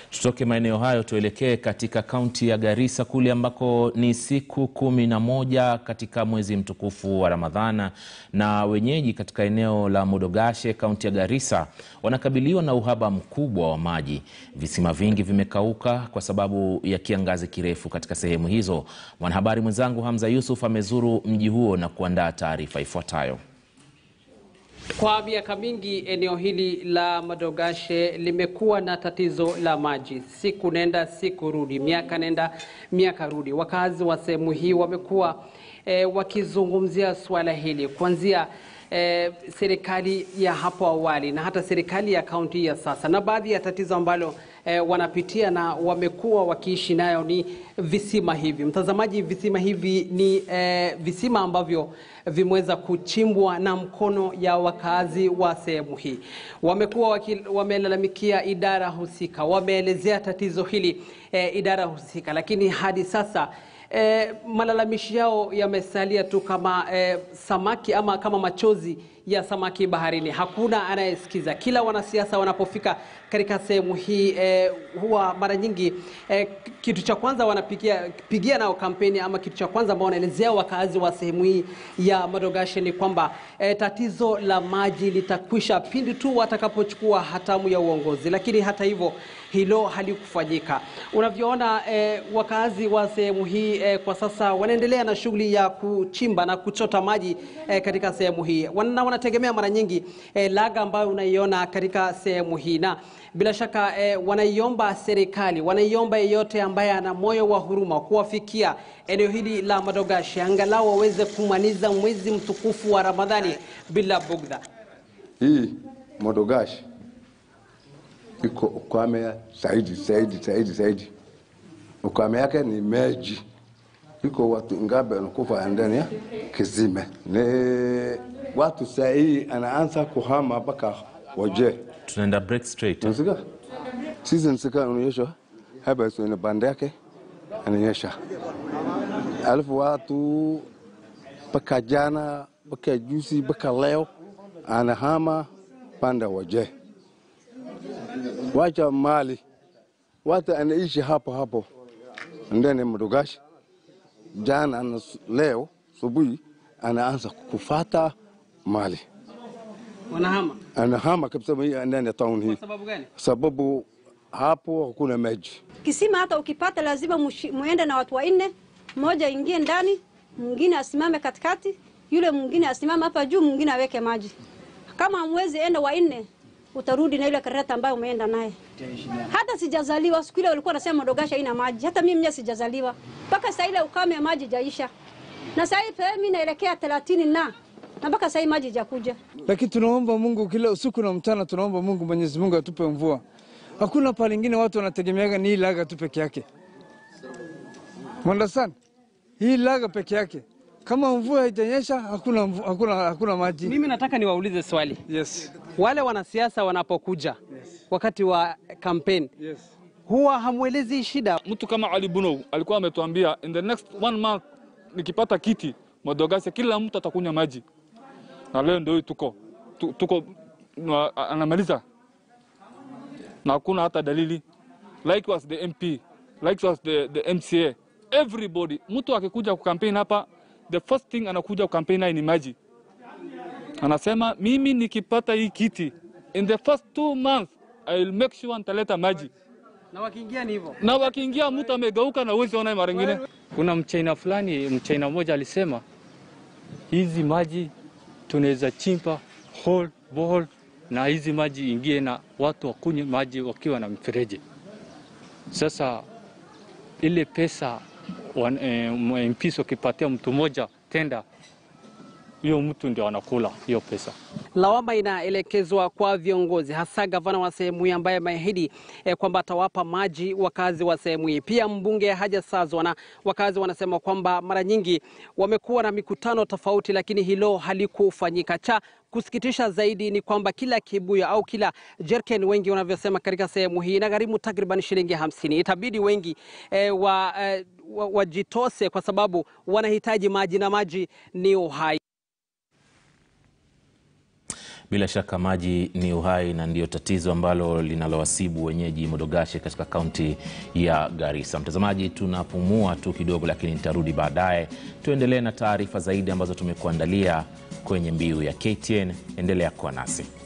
Tutoke maeneo hayo tuelekee katika kaunti ya Garissa kule ambako ni siku kumi na moja katika mwezi mtukufu wa Ramadhana, na wenyeji katika eneo la Modogashe kaunti ya Garissa wanakabiliwa na uhaba mkubwa wa maji. Visima vingi vimekauka kwa sababu ya kiangazi kirefu katika sehemu hizo. Mwanahabari mwenzangu Hamza Yusuf amezuru mji huo na kuandaa taarifa ifuatayo. Kwa miaka mingi eneo hili la Modogashe limekuwa na tatizo la maji, siku nenda siku rudi, miaka nenda miaka rudi. Wakazi wa sehemu hii wamekuwa e, wakizungumzia suala hili kuanzia e, serikali ya hapo awali na hata serikali ya kaunti ya sasa, na baadhi ya tatizo ambalo e, wanapitia na wamekuwa wakiishi nayo ni visima hivi. Mtazamaji, visima hivi ni e, visima ambavyo vimeweza kuchimbwa na mkono ya wakazi wa sehemu hii. Wamekuwa wamelalamikia idara husika, wameelezea tatizo hili e, idara husika, lakini hadi sasa e, malalamishi yao yamesalia tu kama e, samaki ama kama machozi ya samaki baharini. Hakuna anayesikiza. Kila wanasiasa wanapofika katika sehemu hii eh, huwa mara nyingi eh, kitu cha kwanza wanapigia pigia nao kampeni ama kitu cha kwanza ambao wanaelezea wakazi wa sehemu hii ya Modogashe ni kwamba eh, tatizo la maji litakwisha pindi tu watakapochukua hatamu ya uongozi, lakini hata hivyo hilo halikufanyika. Unavyoona eh, wakazi wa sehemu hii eh, kwa sasa wanaendelea na shughuli ya kuchimba na kuchota maji eh, katika sehemu hii Wana, wanategemea mara nyingi eh, laga ambayo unaiona katika sehemu hii na bila shaka eh, wanaiomba serikali, wanaiomba yeyote ambaye ana moyo wa huruma kuwafikia eneo hili la Modogashe angalau waweze kumaliza mwezi mtukufu wa Ramadhani bila bugdha. Hii Modogashe iko ukame zaidi zaidi zaidi zaidi. Ukame yake ni maji, iko watu ngapi wanakufa ndani ya kizime. Ni watu saa hii anaanza kuhama mpaka waje Tunaenda break straight. Unasikia? Sisi nsika unaonyesha hapa ina banda yake anaonyesha. Alafu watu mpaka jana mpaka juzi mpaka leo anahama panda waje. Wacha mali. Watu anaishi hapo hapo ndani ya Modogashe. Jana na leo subuhi anaanza kufata mali Wanahama anahama kabisa ndani ya town hii, sababu gani? sababu hapo hakuna maji. Kisima hata ukipata lazima mushi- muende na watu wanne, mmoja ingie ndani, mwingine asimame katikati, yule mwingine asimame hapa juu, mwingine aweke maji. Kama hamwezi enda wanne, utarudi na ile kareta ambayo umeenda naye. Hata sijazaliwa siku ile walikuwa nasema Modogashe haina maji, hata mimi mwenyewe sijazaliwa mpaka saa ile ukame maji jaisha, na saa hii pia mimi naelekea thelathini na na mpaka saa hii maji jakuja. lakini tunaomba Mungu kila usiku na mchana, tunaomba Mungu, Mwenyezi Mungu atupe mvua. Hakuna pale ingine watu wanategemeaga ni hii laga tu peke yake, understand? Hii laga peke yake, kama mvua haijanyesha hakuna, mvu- hakuna, hakuna maji. Mimi nataka niwaulize swali. Yes, Wale wanasiasa wanapokuja wakati wa kampeni yes. huwa hamwelezi shida. Mtu kama Ali Buno alikuwa ametuambia in the next one month nikipata kiti Modogashe kila mtu atakunywa maji, na leo ndio hii tuko tu- tuko na- anamaliza na hakuna hata dalili. Likewise the MP, likewise the, the MCA, everybody. Mtu akikuja kukampeni hapa, the first thing anakuja kukampeni ni maji. Anasema mimi nikipata hii kiti in the first two months I will make sure nitaleta maji Na wakiingia ni hivyo. na wakiingia mtu amegeuka na uwezi ona mara ingine. Kuna mchaina fulani, mchaina mmoja alisema hizi maji tunaweza chimba hole bohol na hizi maji ingie na watu wakunywe maji wakiwa na mfereji. Sasa ile pesa wan- eh, MPs wakipatia mtu mmoja tenda, hiyo mtu ndio anakula hiyo pesa. Lawama inaelekezwa kwa viongozi, hasa gavana wa sehemu hii ambaye ameahidi eh, kwamba atawapa maji wakazi wa sehemu hii. Pia mbunge hajasazwa na wakazi wanasema kwamba mara nyingi wamekuwa na mikutano tofauti, lakini hilo halikufanyika. Cha kusikitisha zaidi ni kwamba kila kibuyu au kila jerken, wengi wanavyosema katika sehemu hii, inagharimu takriban shilingi hamsini. Itabidi wengi eh, wa, eh, wa, wajitose kwa sababu wanahitaji maji na maji ni uhai. Bila shaka maji ni uhai na ndiyo tatizo ambalo linalowasibu wenyeji Modogashe katika kaunti ya Garissa. Mtazamaji, tunapumua tu kidogo, lakini nitarudi baadaye. Tuendelee na taarifa zaidi ambazo tumekuandalia kwenye mbiu ya KTN. Endelea kuwa nasi.